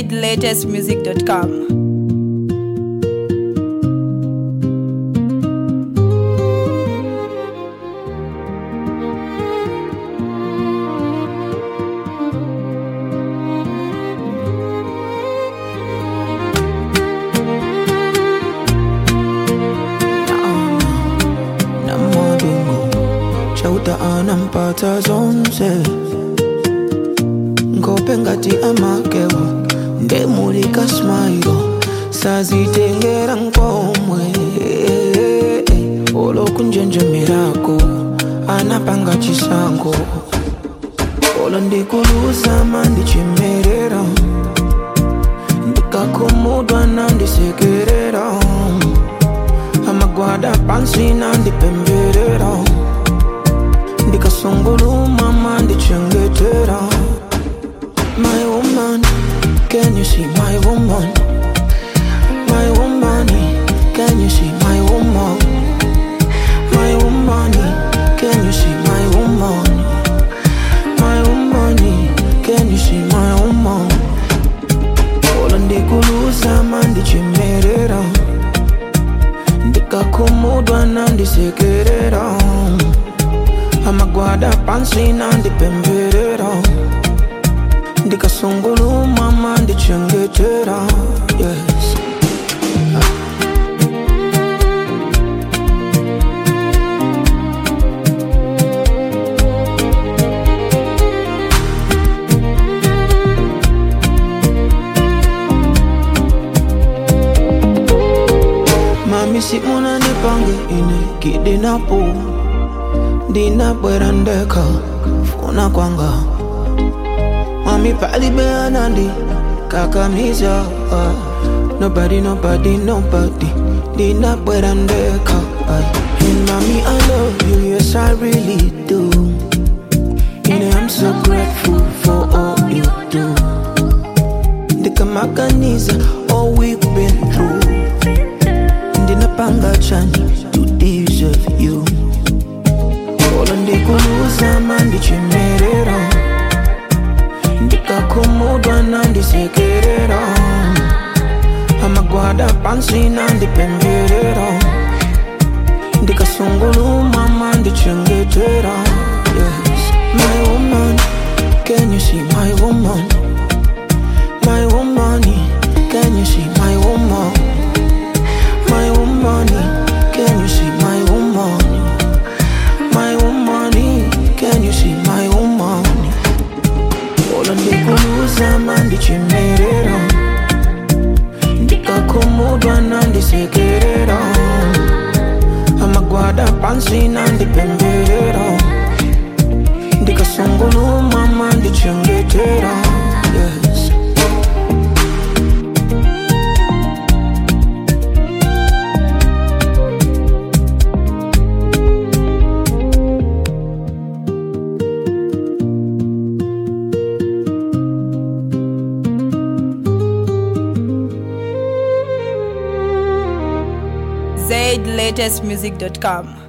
zlatestmusic.com. na madungu chauta anampata zonse ngope ngati amakewo ndemulika smailo sazitengera nkomwe olokunjenjemerako anapanga chisango olo ndikulusama ndichimerera ndikakumudwa nandisekerera amagwada pansi nandipemberera ndikasungulumama ndichengetera my woman can you see my woman my woman can you see my woman my woman can you see my woman my woman can you see my woman ola ndikuluzama ndichimerera ndikakumudwa nandisekerera amagwada pansi nandipemberera ndikasungulumama ndichengetera yes. mami si unanipange ine kidinapo ndinabwera ndeka funa kwanga mami palibeanandi kakamiza ah. nobody nobody nobody ndinabwera ndeka ah. and mami i love you yes i really do ine i'm so grateful for all you do ndikamaganiza all we've been through ndinapanga chani to deserve you olo ndikuluzama ndichimerera ndikakumudwa nandisekerera amagwada pansi nandipemberera ndikasungulumama ndichengetera yes. my woman can you see my woman my woman can you see my woman my woman, can you see my woman? My woman, can you see my woman? Ola ndikuluza mandichimerera ndikakumudwa nandisekerera amagwada pansi nandipemberera ndikasungulumama ndichengetera yes. zlatestmusic.com.